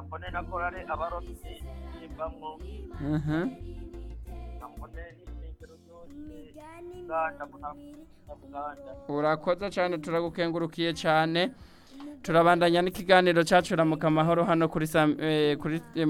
mbone na korale abarobyi bamwo Mhm. mbone n'ishengero ryose uganda mbona uganda urakoze cyane turagukengurukiye cyane turabandanya n'ikiganiro cyacu ramuka amahoro hano kuri Sam- eh, kuri eh,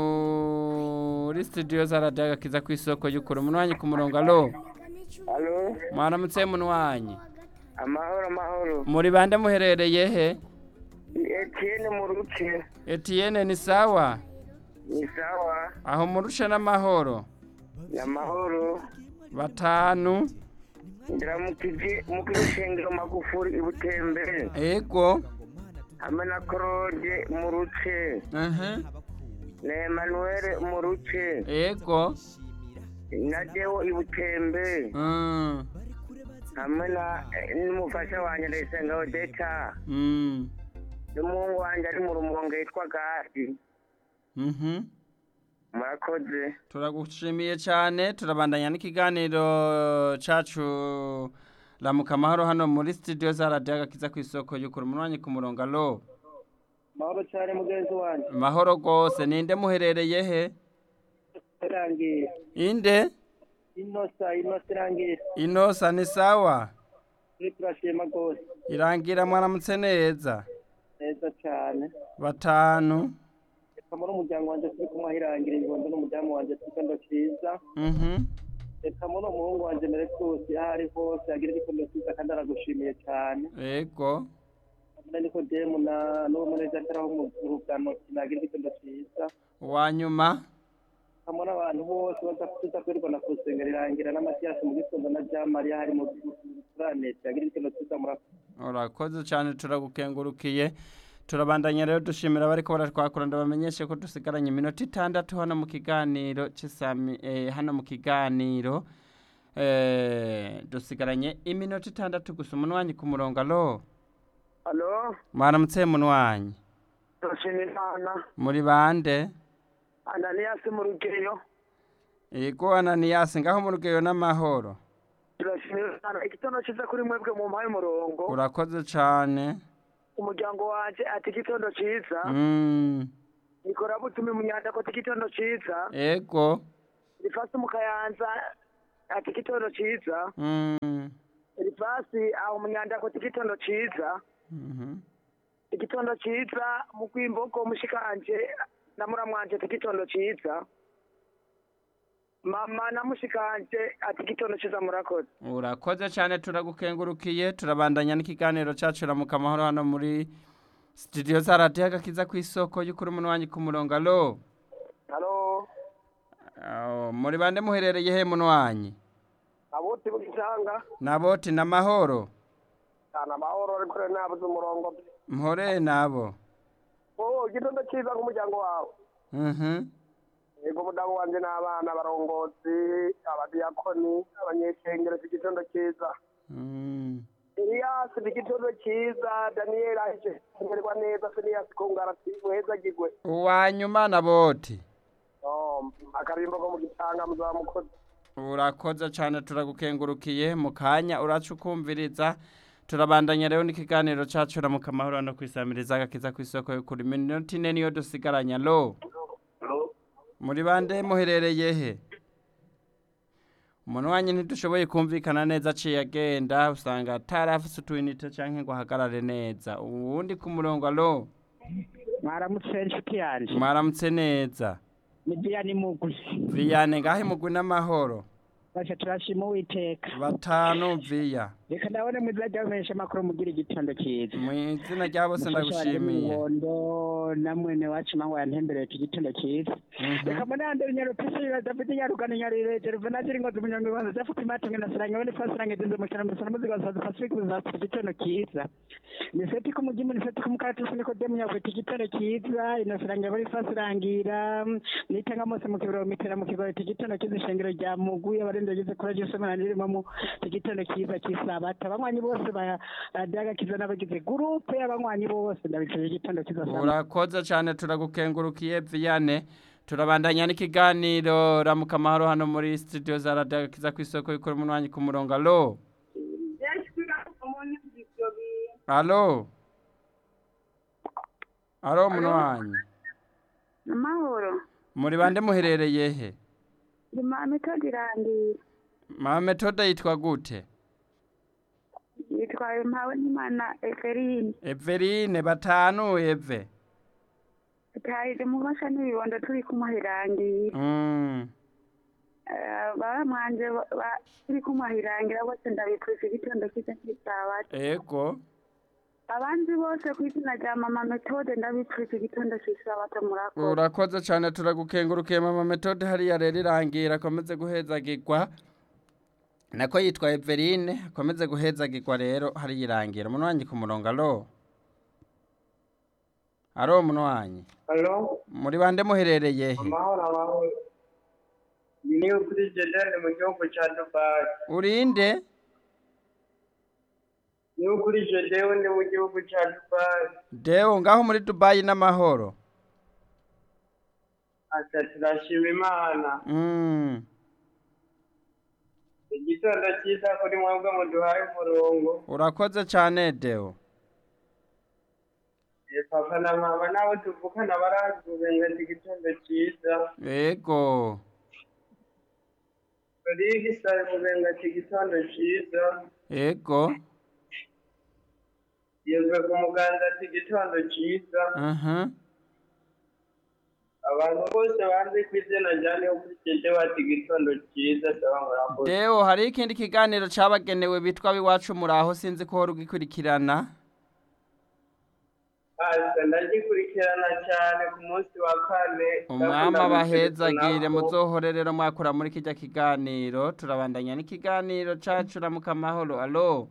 muri studio za radiyo agakiza ku isoko y'ukuri umunwanyi ku murongo alo Alo, mwaramutse munwanyi amahoro amahoro. muri bande muherereye he Ni Etienne mu ruce. Etienne ni sawa Ni sawa. aho murushe n'amahoro Ni amahoro. batanu Ndiramukije mu kishengero magufuri ibutembe. ego Hamwe na Claude mu ruce. Mhm. Na Emmanuel mu ruce. ego Na Deo ibutembe. Mm. Hamwe na eh, n'umufasha wanjye ndayisenga Odeta. Mm. N'umuhungu wanjye ari mu rumonge yitwa Gadi. Mhm. Murakoze. turagushimiye cyane turabandanya n'ikiganiro cyacu ramuka amahoro hano muri studio za radiyo agakiza ku isoko y'ukuri umunwanyi ku murongo alo Mahoro cyane mugenzi wanjye. mahoro rwose ninde muherereye he Irangiye. inde Inosa, inosa irangiye. inosa ni sawa Turi turashima rwose. irangira mwaramutse neza Neza cyane. batanu reka muri umuryango wanjye turi kumwe ahirangira ibibondo n'umuryango wanjye igitondo cyiza Mhm. reka muri umuhungu wanjye meretusi aho ari hose agira igitondo cyiza kandi aragushimiye cyane ego hamwe nikodemu na n'uwo muneza ataraho mu rugano nagira igitondo cyiza uwa nyuma hamwe n'abantu bose badafite kwirirwa na kusengera irangira n'amatiyasi mu gitondo na jamariya hari mu turaneti agira igitondo cyiza murakoze urakoze cyane turagukengurukiye turabandanya rero dushimira abari ko baratwakura ndabamenyeshe ko dusigaranye iminota itandatu hano mu kiganiro cy'isami eh, hano mu kiganiro eh, dusigaranye iminota itandatu gusa umunwanyi ku murongo alo alo mwaramutse munwanyi turashima imana muri bande ananiyasi mu rugeyo yego ananiyasi ngaho mu rugeyo n'amahoro turashima imana igitondo cyiza kuri mwebwe mu mpaye umurongo urakoze cyane umuryango wanjye ati igitondo cyiza mm. nikora butumi munyanda ko igitondo cyiza ego rifasi mu kayanza ati igitondo cyiza mm. rifasi aho munyanda ko igitondo cyiza Mhm. igitondo cyiza mu kwimbogo mushikanje na muramwanje ati igitondo cyiza mama na mushikanje ati igitondo cyiza murakoze urakoze cyane turagukengurukiye turabandanya n'ikiganiro cyacu ramuka amahoro hano muri studio za radiyo agakiza ku isoko y'ukuri umunwanyi ku murongo alo halo Aho, muri bande muherereye he munwanyi abuti bugitanga naboti n'amahoro cyane amahoro ariko rero nabuze umurongo mpore nabo oh igitondo cyiza nk'umuryango wawe Mhm. yego umudamu wanjye n'abana abarongozi abadiyakoni abanyeshengero si igitondo cyiza Mm. eliyasi ni igitondo cyiza daniyeli ahije kumererwa neza finiyasi kungara muhezagirwe uwa nyuma naboti Oh, akarimbo ko mu gitanga muzaba mukozi urakoze cyane turagukengurukiye mu kanya uraca ukumviriza turabandanya rero n'ikiganiro cyacu ramuka amahoro hano ku isamiriza agakiza ku isoko y'ukuri iminota ine niyo dusigaranye alo muri bande muherereye he umuntu wanyu ntidushoboye kumvikana neza aciye agenda usanga atarafise utuyinite cyangwa ngo ahagarare neza uwundi ku murongo alo mwaramutse inshuti yanjye mwaramutse neza ni diyani mugwi viyane ngahe mugwi n'amahoro basha turashima uwiteka batanu viya reka ndabone mu izina ry'abamenyesha amakuru mugira igitondo cyiza mu izina rya bose Umufasha wanjye ndagushimiye w'umuhondo na mwene wacu mango yantembereye iki gitondo cyiza reka mbone yandere nyarupisi badafite nyarugano nyarire ruve ziri ngo zimunyonga ibanza zafite imatunge na saranga bone fasirange zinze mu cyaro musana muziga wasaza pasifiki buzafite igitondo cyiza ni seti ku mugimu ni seti ku mukaratusi niko demu nyafite igitondo cyiza ino saranga bari fasirangira nitanga mose mu kibero mitera mu kibero iki gitondo cyiza ishengero rya mugwi abarinda bageze kuri ryo semana ririmo mu iki gitondo cyiza cy'isabata abanywanyi bose ba radiyo n'abagize gurupe y'abanywanyi bose ndabifurije igitondo cyiza sana urakoze cyane turagukengurukiye viyane turabandanya n'ikiganiro ramuka amahoro hano muri studio za radiyo kiza ku isoko y'ukuri umunwanyi ku murongo alo alo alo umunwanyi amahoro muri bande muherereye he ndi metode irangira mama metode yitwa gute yitwaye mpawe n'imana eferine everine batanu eve tahije mubasha n'ibibondo turi kumuhirangira Mm. baba mwanje ba- ba- turi kumuhirangira bose ndabipfuza igitondo cyiza cy'isabato ego abandi bose ku izina rya mama metode ndabipfuza igitondo cy'isabato murakoze urakoze cyane turagukengurukiye mama metode hariya rero irangira akomeze guhezagirwa nako yitwa everine akomeze guhezagirwa rero hariya irangira umuntu wanjye ku murongo alo aro umuntu wanjye halo muri bande muherereye he amahoro amahoro ni kuri jedani mu gihugu cya dubayi urinde ni kuri jedewe ni mu gihugu cya dubayi dewo ngaho muri dubayi n'amahoro ati turashima imana Mm. igitondo cyiza kuri mwebwe muduhaye umurongo urakoze cyane dewo Eh, papa na mama nabo tuvukana barazubenga ati igitondo cyiza ego Rodrigue Sare mubenga ati igitondo cyiza ego yezwe ku muganza ati igitondo cyiza aha abantu bose banze ku izina rya niyo kuri jedewe ati igitondo cyiza saba murakoze dewo hari ikindi kiganiro cyabagenewe bitwa biwacu muraho sinzi ko wari ugikurikirana asa ndagikurikirana cyane ku munsi wa kane umwami ndakunda abahezagire gukurikirana ko- muzohore rero mwakura muri kijya kiganiro turabandanya n'ikiganiro cacu ramuka amahoro alo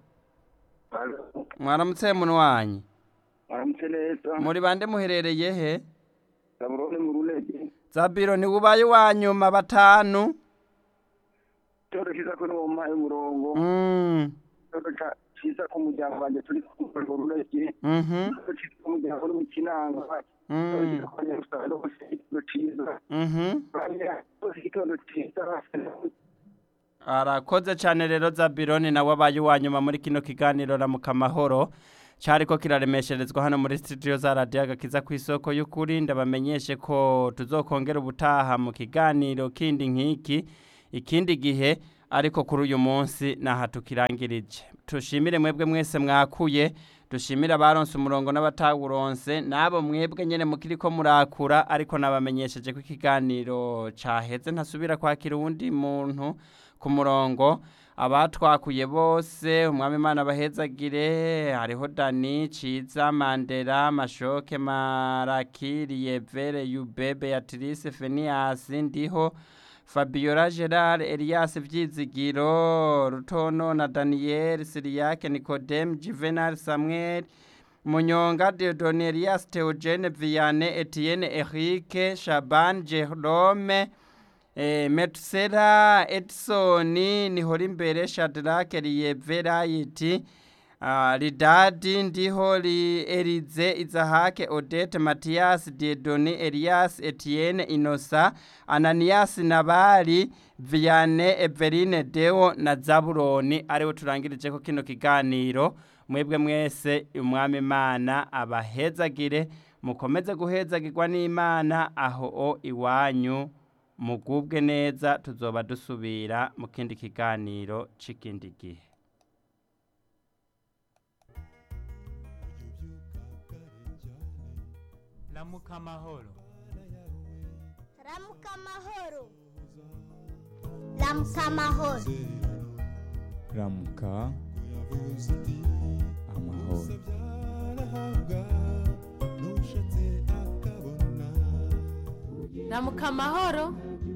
mwaramutse muntu wanyu waramutse neza muri bande muherereye he gaburone mu runege zabiro ntiwubaye uwa nyuma batanu cyodo cyiza ko niwo mpaye umurongo Mm, cyodo ca- cyiza ku muryango wanjye turi kumwe mu runege mhm, cyodo cyiza ku muryango uri mu kinanga cyodo mm, cyiza ku banyarwanda bose igitondo cyiza mhm. bose igitondo cyiza arakoze cyane rero zabironi nawe abaye uwa nyuma muri kino kiganiro ramuka amahoro cyariko kiraremesherezwa hano muri studio za radiyo agakiza ku isoko y'ukuri ndabamenyeshe ko tuzokongera ubutaha mu kiganiro kindi nk'iki ikindi gihe ariko kuri uyu munsi naha tukirangirije tushimire mwebwe mwese mwakuye dushimire abaronse umurongo n'abatawuronse n'abo mwebwe nyene mukiri ko murakura ariko nabamenyesheje ko ikiganiro caheze ntasubira kwakira uwundi muntu ku murongo abatwakuye bose umwami imana bahezagire hariho dani ciza mandera mashoke marakiri yevere yube beatrice fenias ndiho fabiola gerard elias vyizigiro rutono na daniel siriyake nicodem juvenal samuel munyonga deodone elias theogene viane etienne erike shaban jerome Eh, Metusela Edison nihora imbere Shadrach Liyeverayiti uh, Lidadi ndiho li Elize Izahake Odette Mathias Diedoni Elias Etienne Inosa Ananias Nabali Viane Everine Deo na Zabuloni ariwe turangirije ko kino kiganiro mwebwe mwese umwami Imana abahezagire mukomeze guhezagirwa n'Imana aho o iwanyu mugubwe neza tuzoba dusubira mu kindi kiganiro c'ikindi gihe ramuka amahoro ramuka amahoro ramuka amahoro ramuka amahoro ramuka amahoro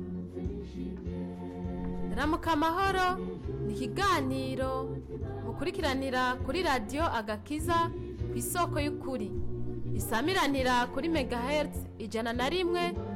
ramuka amahoro ni ikiganiro mukurikiranira kuri radiyo agakiza ku isoko y'ukuri isamiranira kuri megahertz ijana na rimwe